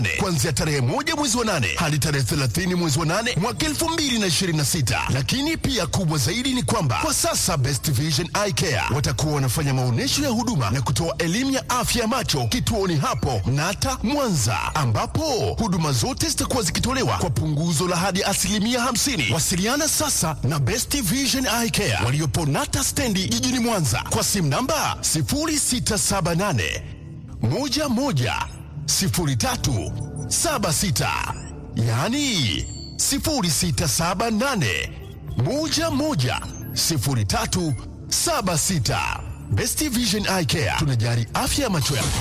kuanzia tarehe moja mwezi wa nane hadi tarehe 30 mwezi wa nane mwaka 2026. Lakini pia kubwa zaidi ni kwamba kwa sasa Best Vision Eye Care watakuwa wanafanya maonyesho ya huduma na kutoa elimu ya afya ya macho kituoni hapo Nata Mwanza, ambapo huduma zote zitakuwa zikitolewa kwa punguzo la hadi asilimia 50. Wasiliana sasa na Best Vision Eye Care waliopo Nata stendi jijini Mwanza kwa simu namba 0678 11 03 76, yaani 0678 11 03 76. Best Vision Eye Care tunajali afya ya macho yako.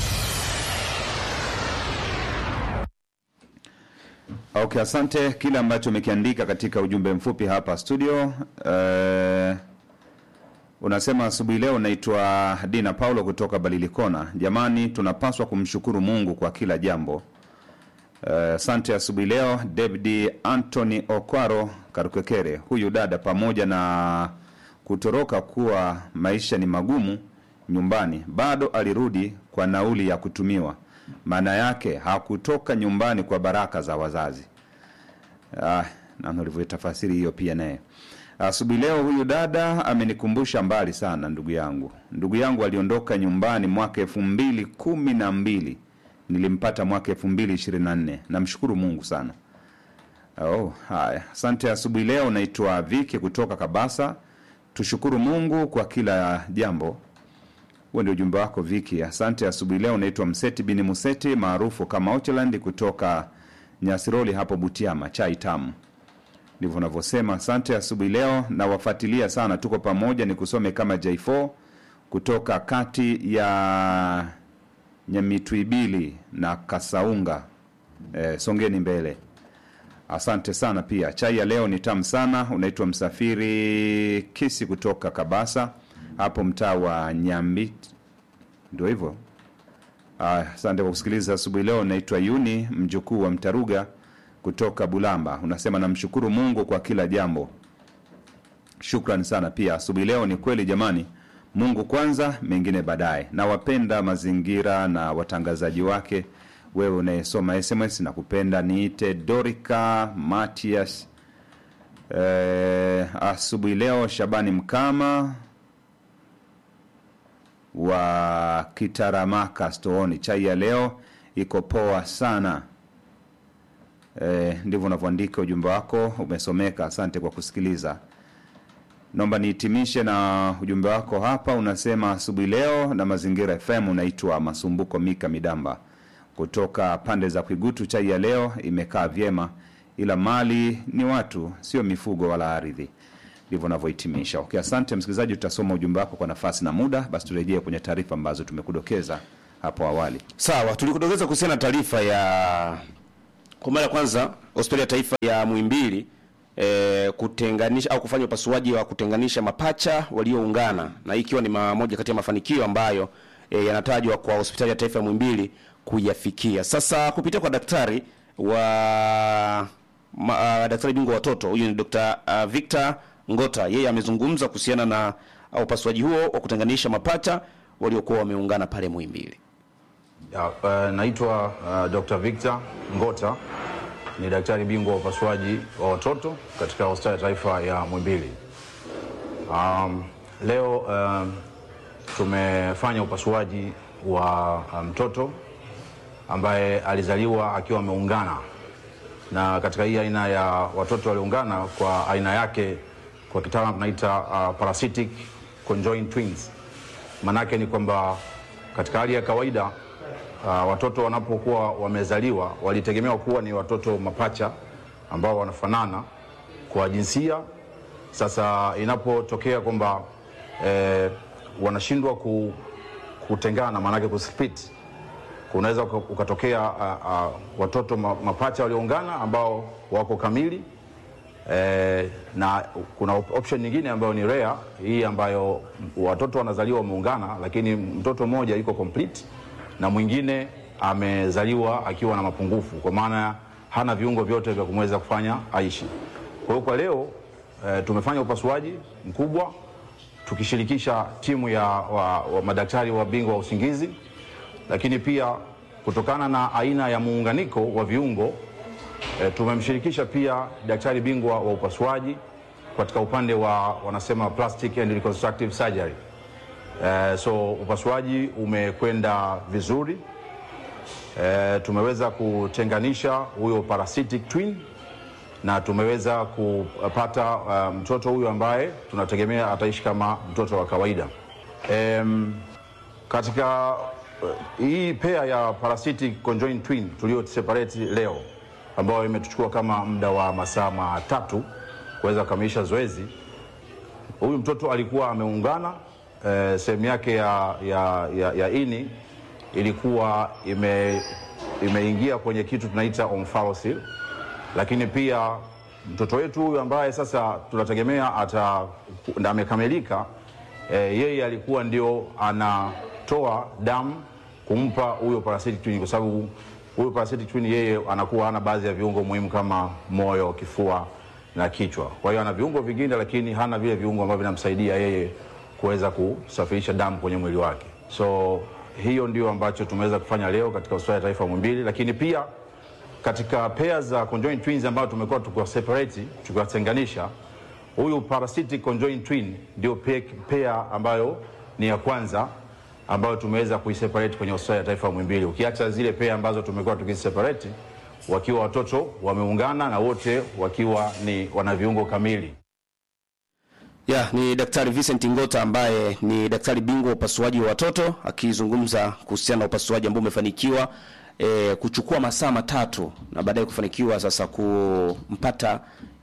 Okay, asante kile ambacho umekiandika katika ujumbe mfupi hapa studio. Eh, unasema asubuhi leo naitwa Dina Paulo kutoka Balilikona. Jamani, tunapaswa kumshukuru Mungu kwa kila jambo. Eh, Asante asubuhi leo David Anthony Okwaro Karukekere. Huyu dada pamoja na kutoroka kuwa maisha ni magumu nyumbani, bado alirudi kwa nauli ya kutumiwa. Maana yake hakutoka nyumbani kwa baraka za wazazi. Ah, namna ulivyotafasiri hiyo pia naye. Asubuhi leo huyu dada amenikumbusha mbali sana ndugu yangu. Ndugu yangu aliondoka nyumbani mwaka elfu mbili kumi na mbili nilimpata mwaka elfu mbili ishirini na nne. Namshukuru Mungu sana. Oh, haya. Asante asubuhi leo naitwa Viki kutoka Kabasa. Tushukuru Mungu kwa kila jambo. Huo ndio ujumbe wako Viki. Asante asubuhi leo naitwa Mseti bini Museti maarufu kama Ocheland kutoka Nyasiroli hapo Butiama, chai tamu. Ndivyo unavyosema. Asante asubuhi leo na wafuatilia sana, tuko pamoja. Ni kusome kama J4 kutoka kati ya Nyamitwibili na Kasaunga. Eh, songeni mbele. Asante sana pia. Chai ya leo ni tamu sana. Unaitwa Msafiri Kisi kutoka Kabasa hapo mtaa wa Nyambi, ndio hivyo. Ah, Asante kwa kusikiliza asubuhi leo. Naitwa Yuni mjukuu wa Mtaruga kutoka Bulamba. Unasema namshukuru Mungu kwa kila jambo. Shukran sana pia. Asubuhi leo ni kweli jamani, Mungu kwanza, mengine baadaye. Nawapenda mazingira na watangazaji wake. Wewe unayesoma SMS na kupenda, niite Dorika Matias. Eh, asubuhi leo Shabani Mkama wa Kitaramaka Stooni, chai ya leo iko poa sana. E, ndivyo unavyoandika ujumbe wako, umesomeka. Asante kwa kusikiliza. Naomba nihitimishe na ujumbe wako hapa. Unasema asubuhi leo na Mazingira FM. Unaitwa Masumbuko Mika Midamba kutoka pande za Kwigutu. Chai ya leo imekaa vyema, ila mali ni watu, sio mifugo wala ardhi. Ndivyo unavyohitimisha. Okay, asante msikilizaji, tutasoma ujumbe wako kwa nafasi na muda. Basi turejee kwenye taarifa ambazo tumekudokeza hapo awali. Sawa, tulikudokeza kuhusiana na taarifa ya kwa mara ya kwanza hospitali ya taifa ya Muhimbili e, kutenganisha au kufanya upasuaji wa kutenganisha mapacha walioungana, na hii ikiwa ni ma- moja kati ya mafanikio ambayo e, yanatajwa kwa hospitali ya taifa ya Muhimbili kuyafikia. Sasa kupitia kwa daktari wa ma, uh, daktari bingwa wa watoto huyu ni Dr. uh, Victor Ngota, yeye amezungumza kuhusiana na uh, upasuaji huo wa kutenganisha mapacha waliokuwa wameungana pale Muhimbili. Ya, uh, naitwa uh, Dr. Victor Ngota ni daktari bingwa wa upasuaji wa watoto katika hospitali ya taifa ya Muhimbili. Um, leo um, tumefanya upasuaji wa uh, mtoto ambaye alizaliwa akiwa ameungana, na katika hii aina ya watoto walioungana kwa aina yake kwa kitaalamu tunaita uh, parasitic conjoined twins. Manake ni kwamba katika hali ya kawaida uh, watoto wanapokuwa wamezaliwa walitegemewa kuwa ni watoto mapacha ambao wanafanana kwa jinsia. Sasa inapotokea kwamba eh, wanashindwa ku, kutengana, maanake kusplit, kunaweza uka- ukatokea uh, uh, watoto ma- mapacha walioungana ambao wako kamili eh, na kuna op- option nyingine ambayo ni rare, hii ambayo watoto wanazaliwa wameungana, lakini mtoto mmoja yuko complete na mwingine amezaliwa akiwa na mapungufu, kwa maana hana viungo vyote vya kumweza kufanya aishi. Kwa hiyo kwa leo eh, tumefanya upasuaji mkubwa tukishirikisha timu ya wa, wa madaktari wa bingwa wa usingizi, lakini pia kutokana na aina ya muunganiko wa viungo e, tumemshirikisha pia daktari bingwa wa upasuaji katika upande wa wanasema plastic and reconstructive surgery. E, so upasuaji umekwenda vizuri. E, tumeweza kutenganisha huyo parasitic twin na tumeweza kupata uh, mtoto huyu ambaye tunategemea ataishi kama mtoto wa kawaida. Em, katika uh, hii pea ya parasitic conjoined twin tulio separate leo ambayo imetuchukua kama muda wa masaa matatu kuweza kukamilisha zoezi, huyu mtoto alikuwa ameungana eh, sehemu yake ya, ya, ya, ya ini ilikuwa ime, imeingia kwenye kitu tunaita omphalocele lakini pia mtoto wetu huyu ambaye sasa tunategemea ata na amekamilika e, yeye alikuwa ndio anatoa damu kumpa huyo parasitic twin, kwa sababu huyo parasitic twin yeye anakuwa hana baadhi ya viungo muhimu kama moyo, kifua na kichwa. Kwa hiyo ana viungo vingine, lakini hana vile viungo ambavyo vinamsaidia yeye kuweza kusafirisha damu kwenye mwili wake. So hiyo ndio ambacho tumeweza kufanya leo katika hospitali ya taifa Muhimbili, lakini pia katika pea za conjoined twins ambayo tumekuwa tukiwa separate tukiwatenganisha, huyu parasitic conjoined twin ndio pe- pea ambayo ni ya kwanza ambayo tumeweza kuiseparate kwenye hospitali ya taifa Muhimbili, ukiacha zile pea ambazo tumekuwa tukiseparate wakiwa watoto wameungana na wote wakiwa ni wana viungo kamili. Ya, ni Daktari Vincent Ngota ambaye ni daktari bingwa wa upasuaji wa watoto akizungumza kuhusiana na upasuaji ambao umefanikiwa e, kuchukua masaa matatu na baadaye kufanikiwa sasa kumpata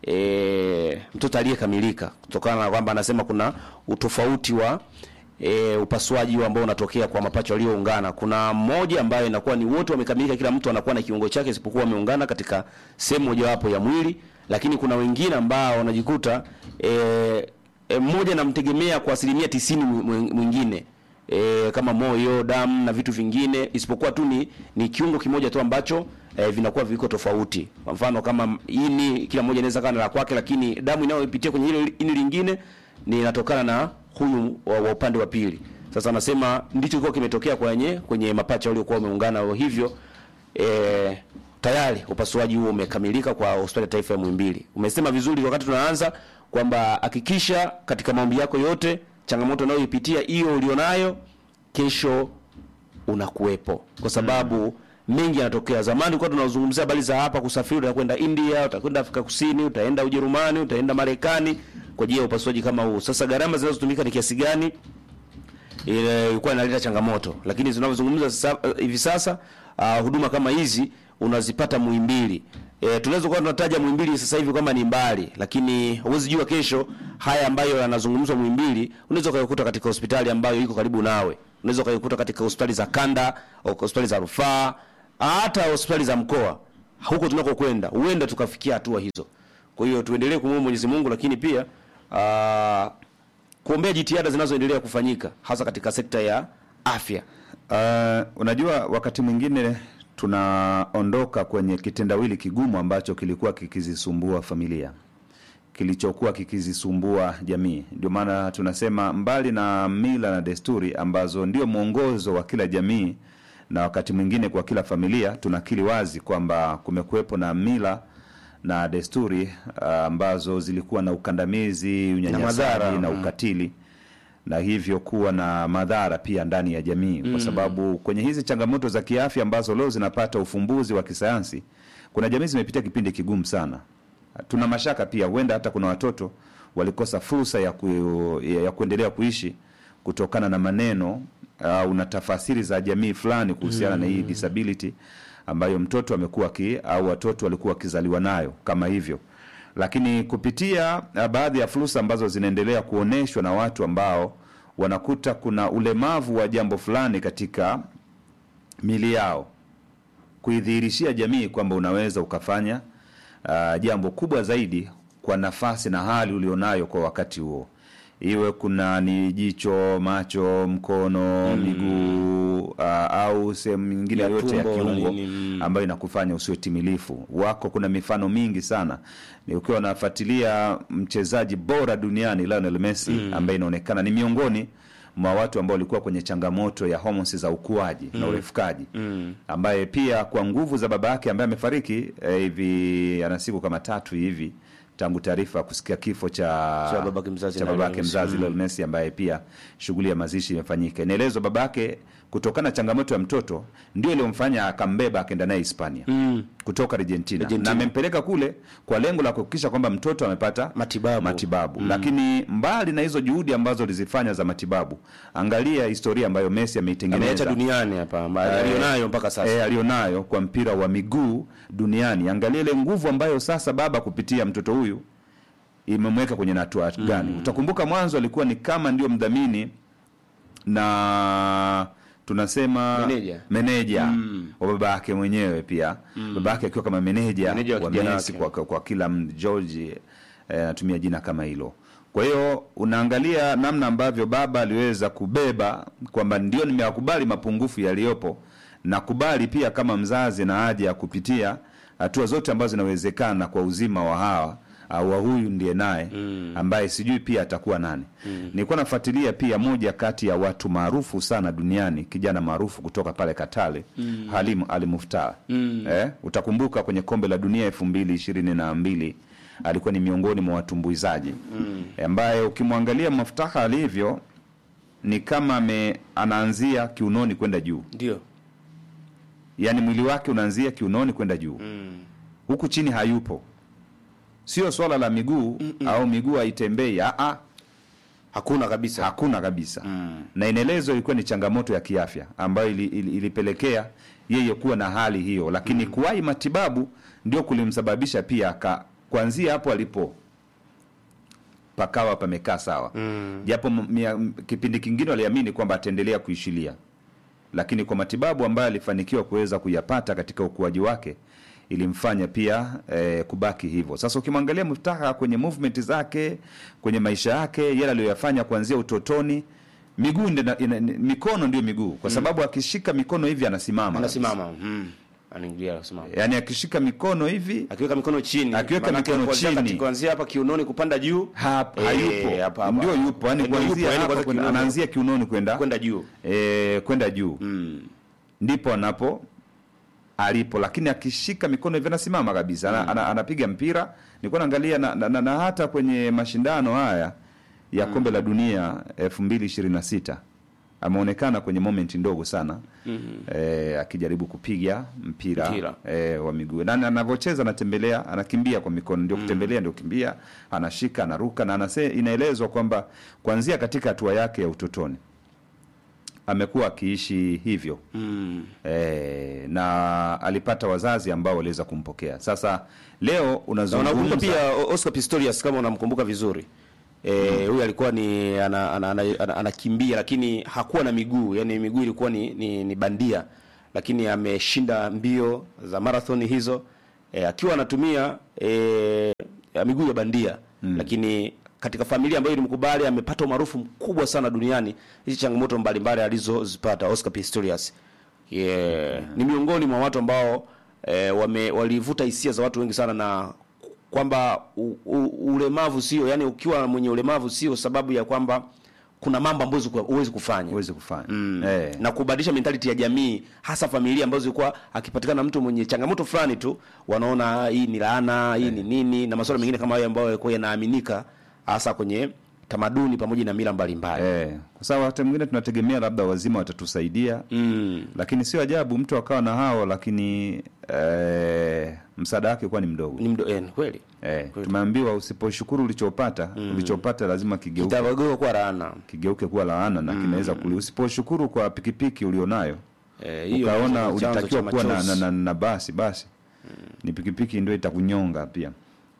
e, mtoto aliyekamilika kutokana na kwamba anasema kuna utofauti wa e, upasuaji ambao unatokea kwa mapacha walioungana. Kuna mmoja ambaye inakuwa ni wote wamekamilika, kila mtu anakuwa na kiungo chake isipokuwa wameungana katika sehemu mojawapo ya mwili, lakini kuna wengine ambao wanajikuta e, e, mmoja namtegemea kwa asilimia tisini mwi- mwingine e, kama moyo, damu na vitu vingine, isipokuwa tu ni, ni kiungo kimoja tu ambacho e, vinakuwa viko tofauti. Kwa mfano kama ini, kila mmoja inaweza kana la kwake, lakini damu inayopitia kwenye hilo ini lingine ni inatokana na huyu wa, wa upande wa pili. Sasa anasema ndicho kilikuwa kimetokea kwenye kwenye mapacha waliokuwa wameungana hivyo e, tayari upasuaji huo umekamilika kwa hospitali ya taifa ya Muhimbili. Umesema vizuri wakati tunaanza kwamba hakikisha katika maombi yako yote, changamoto unayoipitia hiyo ulionayo, kesho unakuwepo, kwa sababu mengi yanatokea. Zamani tulikuwa tunazungumzia habari za hapa kusafiri, utakwenda India, utakwenda Afrika Kusini, utaenda Ujerumani, utaenda Marekani kwa ajili ya upasuaji kama huu. Sasa gharama zinazotumika ni kiasi gani? ile ilikuwa inaleta changamoto, lakini tunavyozungumza sasa hivi sasa uh, huduma kama hizi unazipata Muhimbili. E, tunaweza kuwa tunataja Muhimbili sasa hivi kwamba ni mbali, lakini huwezi jua kesho haya ambayo yanazungumzwa Muhimbili unaweza ukaikuta katika hospitali ambayo iko karibu nawe, unaweza ukaikuta katika hospitali za kanda au hospitali za rufaa, hata hospitali za mkoa. Huko tunakokwenda huenda tukafikia hatua hizo. Kwa hiyo tuendelee kumwomba Mwenyezi Mungu, lakini pia uh, kuombea jitihada zinazoendelea kufanyika hasa katika sekta ya afya. Uh, unajua wakati mwingine tunaondoka kwenye kitendawili kigumu ambacho kilikuwa kikizisumbua familia, kilichokuwa kikizisumbua jamii. Ndio maana tunasema mbali na mila na desturi ambazo ndio mwongozo wa kila jamii na wakati mwingine kwa kila familia, tunakiri wazi kwamba kumekuwepo na mila na desturi uh, ambazo zilikuwa na ukandamizi, unyanyasaji madhara, na mm. ukatili na hivyo kuwa na madhara pia ndani ya jamii kwa sababu kwenye hizi changamoto za kiafya ambazo leo zinapata ufumbuzi wa kisayansi, kuna jamii zimepitia kipindi kigumu sana. Tuna mashaka pia, huenda hata kuna watoto walikosa fursa ya, ku, ya, ya kuendelea kuishi kutokana na maneno au na tafasiri za jamii fulani kuhusiana na hii disability ambayo mtoto amekuwa ki au watoto walikuwa wakizaliwa nayo kama hivyo lakini kupitia uh, baadhi ya fursa ambazo zinaendelea kuonyeshwa na watu ambao wanakuta kuna ulemavu wa jambo fulani katika mili yao, kuidhihirishia jamii kwamba unaweza ukafanya uh, jambo kubwa zaidi kwa nafasi na hali ulionayo kwa wakati huo, iwe kuna ni jicho, macho, mkono, miguu uh, au sehemu nyingine Ya yoyote ya tumbo na kiungo nini, mm. ambayo inakufanya usiwe timilifu. Wako kuna mifano mingi sana, ni ukiwa unafuatilia mchezaji bora duniani Lionel Messi ambaye inaonekana ni miongoni mwa watu ambao walikuwa kwenye changamoto ya homoni za ukuaji na urefukaji ambaye pia kwa nguvu za baba yake ambaye amefariki eh, hivi ana siku kama tatu hivi tangu taarifa ya kusikia kifo cha Cha babake mzazi cha na babake Lionel Messi. mzazi Lionel Messi ambaye pia shughuli ya mazishi imefanyika. Inaelezwa babake kutokana na changamoto ya mtoto ndio iliyomfanya akambeba akaenda naye Hispania kutoka Argentina, Argentina. na amempeleka kule kwa lengo la kuhakikisha kwamba mtoto amepata Matibabu. matibabu. Lakini mbali na hizo juhudi ambazo alizifanya za matibabu, angalia historia ambayo Messi ameitengeneza ameacha duniani hapa ambayo alionayo mpaka sasa e, alionayo kwa mpira wa miguu duniani. Angalia ile nguvu ambayo sasa baba kupitia mtoto huyu imemweka kwenye hatua gani. Utakumbuka mwanzo alikuwa ni kama ndio mdhamini na tunasema Meneja. meneja wa baba yake mwenyewe pia baba yake akiwa kama meneja, Meneja wa wa kijana Messi wake. kwa, kwa kila m- George eh, anatumia jina kama hilo. Kwa hiyo unaangalia namna ambavyo baba aliweza kubeba kwamba ndio nimeyakubali mapungufu yaliyopo, nakubali pia kama mzazi na haja ya kupitia hatua zote ambazo zinawezekana kwa uzima wa hawa au wa huyu ndiye naye ambaye sijui pia atakuwa nani. Nilikuwa nafuatilia pia moja kati ya watu maarufu sana duniani, kijana maarufu kutoka pale Katale, Halim Ali Muftar. Eh, utakumbuka kwenye kombe la dunia elfu mbili ishirini na mbili alikuwa ni miongoni mwa watumbuizaji ambaye ukimwangalia Muftaha alivyo ni kama ame, anaanzia kiunoni kwenda juu, ndio yaani mwili wake unaanzia kiunoni kwenda juu huku chini hayupo. Sio swala la miguu au miguu haitembei, aa, hakuna kabisa hakuna kabisa na inaelezwa ilikuwa ni changamoto ya kiafya ambayo ili, ili, ilipelekea yeye kuwa na hali hiyo, lakini kuwahi matibabu ndio kulimsababisha pia aka kuanzia hapo alipo pakawa pamekaa sawa japo m- mia- m- kipindi kingine waliamini kwamba ataendelea kuishilia, lakini kwa matibabu ambayo alifanikiwa kuweza kuyapata katika ukuaji wake ilimfanya pia eh, kubaki hivyo. Sasa ukimwangalia Muftaha kwenye movement zake, kwenye maisha yake, yale aliyoyafanya kuanzia utotoni, miguu ndio ina- ina- mikono ndio miguu, kwa sababu akishika mikono hivi anasimama, anasimama mm. anaingilia anasimama yaani akishika mikono hivi akiweka mikono chini Akiweka Maanake mikono kuanzia chini. kati- kuanzia hapa kiunoni kupanda juu hapa Eh, hayupo, hapa, hapa. ndio yupo, yani Ndio yupo, kuanzia yani hapa kwanza kwenda- kiunoni. anaanzia kiunoni kwenda kwenda juu eh, kwenda juu mm. ndipo anapo alipo, lakini akishika mikono hivi anasimama kabisa, ana, ana, anapiga mpira. Nilikuwa naangalia na, na, na, na hata kwenye mashindano haya ya kombe la dunia elfu mbili ishirini na sita ameonekana kwenye moment ndogo sana eh, akijaribu kupiga mpira, Mpira. eh, wa miguu na na- anavyocheza anatembelea, anakimbia kwa mikono, ndio kutembelea, ndio kimbia, anashika, anaruka na anase, inaelezwa kwamba kuanzia katika hatua yake ya utotoni amekuwa akiishi hivyo Mm. e, na alipata wazazi ambao waliweza kumpokea. Sasa leo Na unakumbuka unazungumza pia O- Oscar Pistorius kama unamkumbuka vizuri eh, huyu alikuwa ni anakimbia ana, ana, ana, anakimbia, lakini hakuwa na miguu, yani miguu ilikuwa ni, ni, ni bandia, lakini ameshinda mbio za marathon hizo eh, akiwa anatumia eh, ya miguu ya bandia lakini katika familia ambayo ilimkubali amepata umaarufu mkubwa sana duniani. Hizi changamoto mbalimbali alizozipata Oscar Pistorius yeah. Ni miongoni mwa watu ambao eh, wame, walivuta hisia za watu wengi sana na kwamba u, u, ulemavu sio yani, ukiwa mwenye ulemavu sio sababu ya kwamba kuna mambo ambayo huwezi ku- huwezi kufanya uweze kufanya Mm. eh, na kubadilisha mentality ya jamii, hasa familia ambazo zilikuwa akipatikana mtu mwenye changamoto fulani tu wanaona hii ni laana, hii ni nini, na masuala mengine kama hayo ambayo yalikuwa yanaaminika hasa kwenye tamaduni pamoja na mila mbalimbali. eh, kwa sababu hata mwingine tunategemea labda wazima watatusaidia Mm. lakini sio ajabu mtu akawa na hao lakini eh, msaada wake kuwa ni mdogo Ni mdo, eh, ni kweli eh, tumeambiwa usiposhukuru ulichopata ulichopata lazima kigeuke kitawageuka kuwa laana. kigeuke kuwa laana na kinaweza kuli usiposhukuru kwa pikipiki ulionayo Eh, hiyo ukaona ndio chanzo ulitakiwa cha kuwa na, na, machozi. na, na basi basi ni pikipiki ndio itakunyonga pia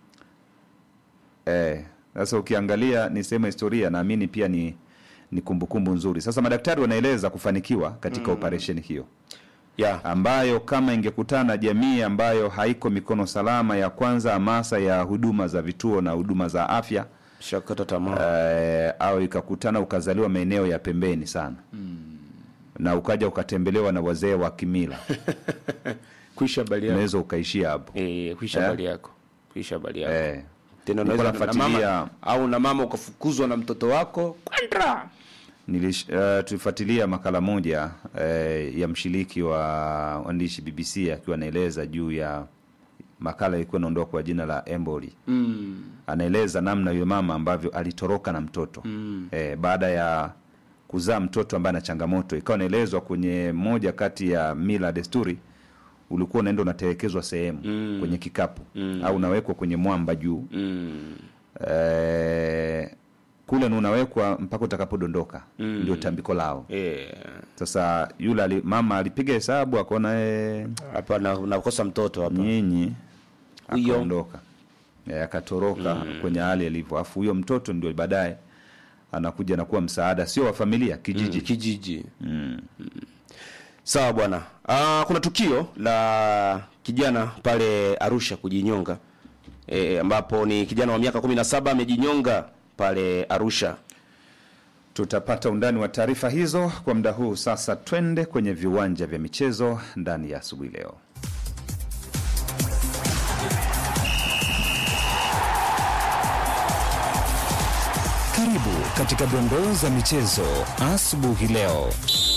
eh, sasa ukiangalia ni sehemu ya historia naamini pia ni ni kumbukumbu nzuri sasa madaktari wanaeleza kufanikiwa katika operesheni hiyo Yeah. ambayo kama ingekutana na jamii ambayo haiko mikono salama ya kwanza hamasa ya huduma za vituo na huduma za afya Shakata tamaa. eh, au ikakutana ukazaliwa maeneo ya pembeni sana na ukaja ukatembelewa na wazee wa kimila Kuisha habari yako. unaweza ukaishia hapo Eh, kuisha Eh? habari yako. Kuisha habari yako. eh. Tena Nilikuwa unaweza na mama nafuatilia- au na mama ukafukuzwa na mtoto wako kwenda Nilish, uh, tulifuatilia makala moja uh, ya mshiriki wa waandishi BBC akiwa anaeleza juu ya makala ilikuwa inaondoka kwa jina la Emboli mm. anaeleza namna yule mama ambavyo alitoroka na mtoto mm. eh, baada ya kuzaa mtoto ambaye ana changamoto ikawa inaelezwa kwenye moja kati ya mila desturi ulikuwa unaenda unatelekezwa sehemu mm. kwenye kikapu mm. au unawekwa kwenye mwamba juu Mm. eh, kule ni unawekwa mpaka utakapodondoka mm. ndio tambiko lao Eh, sasa yule ali, mama alipiga hesabu akaona eh, hapa na- nakosa mtoto hapa nyinyi Huyo. akaondoka Eh, akatoroka kwenye hali alivyo afu huyo mtoto ndio baadaye anakuja na kuwa msaada sio wa familia kijiji Mm, kijiji Mm. sawa bwana Ah, kuna tukio la kijana pale arusha kujinyonga e, ambapo ni kijana wa miaka 17 amejinyonga pale arusha tutapata undani wa taarifa hizo kwa muda huu sasa twende kwenye viwanja vya michezo ndani ya asubuhi leo Karibu katika dondoo za michezo asubuhi leo.